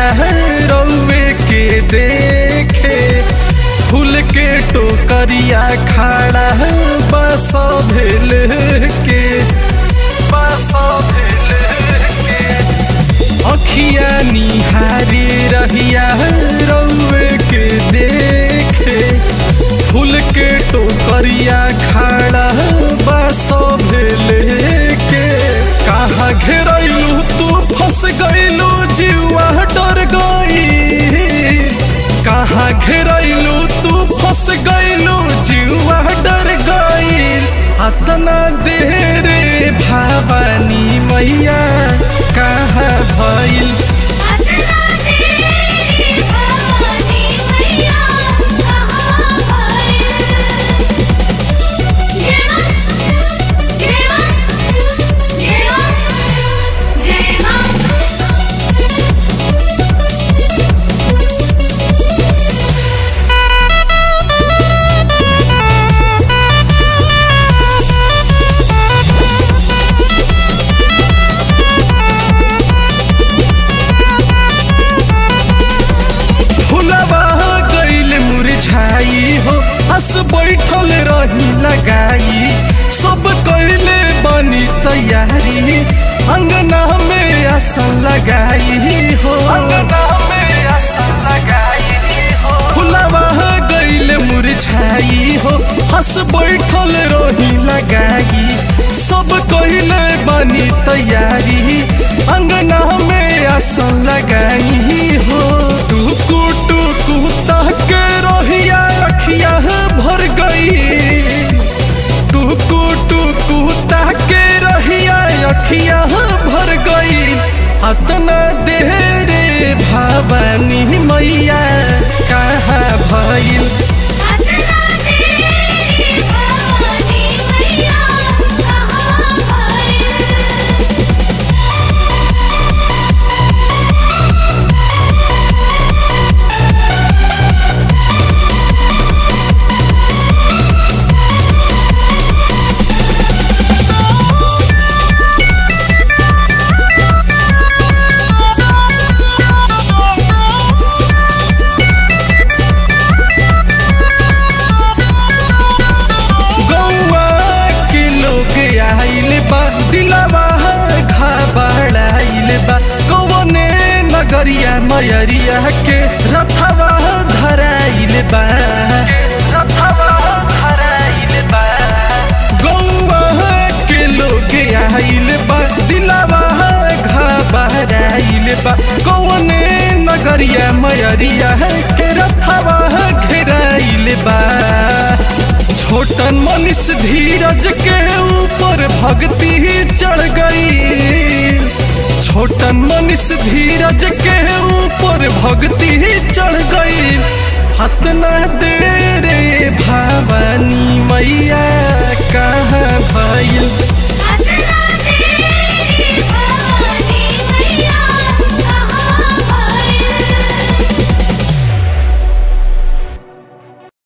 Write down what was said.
रौवे के देखे फूल के टोकरिया खड़ा बस भेल के बस भेल के अखिया निहारी रहिया रौवे के देखे फूल के टोकरिया खड़ा बस भेले के कहाँ घेरैलू तू फंस गईलू जीवा डर गई कहाँ घेरैलू तू फंस गईलू जीवा डर गई अतना देर भवानी मैया कहाँ भइल अतना देरी भवानी मैया कहाँ भइल जेमा जेमा जेमा जेमा फुलवा गईल मुरझाई हो हंस बैठल रही लगाई सब कैले बनी तैयारी अंगना में आसन लगाई हो अंगना में आसन लगाई हो फुलवा गईल मुरझाई हो हंस बैठल रही लगाई सब कैले बनी तैयारी अंगना में आसन लगाई हो टुकु टुकु तक रहिया अखिया भर गई टुकु टुकु तक रहिया अखिया भर गई अतना देर भवानी मैया कहाँ भइल अतना देरी भवानी मैया कहाँ भइल गौवा के लोग आइल बा दिलवा घबराइल बा कौने नगरिया मयरिया के रथवा धराइल बा रथवा धराइल बा गौवा के लोग आइल बा दिलवा घबराइल बा कौने नगरिया मयरिया के रथवा घेराइल बा छोटन मनीष धीरज के ऊपर भक्ति चढ़ गई छोटन मनीष धीरज के ऊपर भक्ति चढ़ गई हतना देर भवानी मैया कहाँ भइल